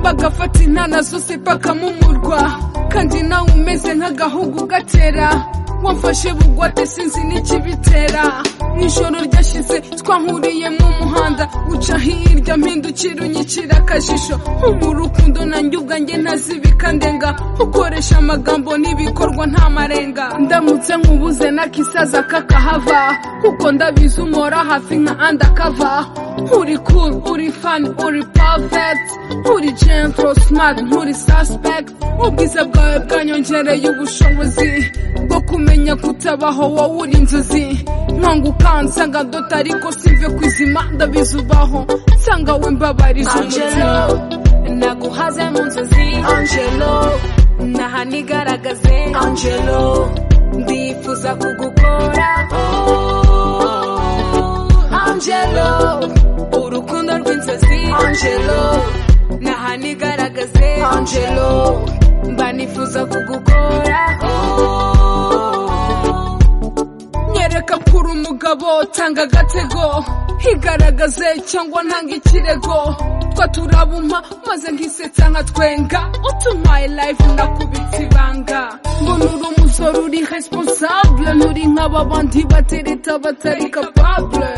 agafata intana zose paka mu murwa kandi nawe umeze nk'agahugu gatera wamfashe bugwate sinzi n'ikibitera mu ijoro ryashize twahuriye mu muhanda uca hirya mpindukira unyikira akajisho nko mu rukundo nanjye ubwanjye ntazibika ndenga ukoresha amagambo n'ibikorwa nta marenga ndamutse nkubuze n'akisaza kakahava kuko ndabizi umora hafi nka andakava uri cool uri fan uri perfect uri gentle smart nturi suspect ubwiza bwawe bwanyongereye ubushobozi bwo kumenya kutabaho wowe uri inzozi nkanga ukansanga dota ariko sive kwizima ndabizi ubaho nsanga we mbabariza umutima naguhaze mu nzozi angelo nahanigaragaze angelo ndifuza kugukora Oh, angelo urukundo rw'inzozi angelo nahanigaragaze angelo mba nifuza kugukora Oh, nyereka ko uri umugabo tanga agatego higaragaze cyangwa ntanga ikirego twa turabumpa maze nkisetsa nkatwenga utumaye life nakubita ibanga mbona uri umusore uri responsable nturi nk'ababandi batereta batari capable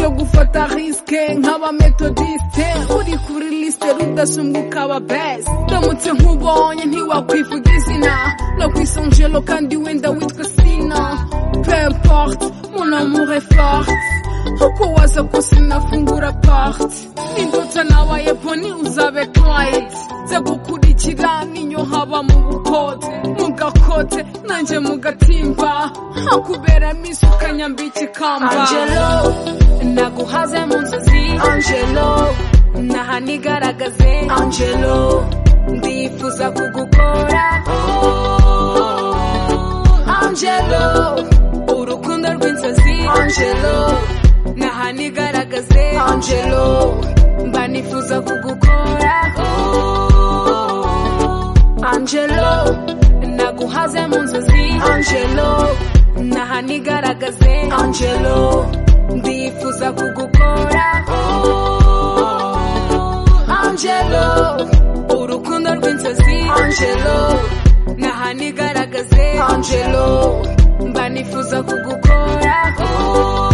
yo gufata risike nk'abametodiste uri kuri lisite rudasumbwa ukaba best ndamutse nkubonye ntiwakwivuga izina no kwisongelo kandi wenda witwa sina peu importe, mon amour est forte. Huko waza kusinafungura part ni ndoto nabaye poni uzabe client nze gukurikira ninyo haba mu bukote mugakote nanjye mugatimba hakubera misi ukanyambika ikamba angelo naguhaze mu nzozi angelo nahanigaragaze angelo ndifuza kugukora Oh, angelo urukundo rw'inzozi angelo nahanigaragaze angelo mba nifuza kugukora Oh, angelo naguhaze mu nzozi angelo nahanigaragaze angelo ndifuza kugukora Oh, angelo urukundo rw'inzozi angelo nahanigaragaze angelo mba nifuza kugukora Oh,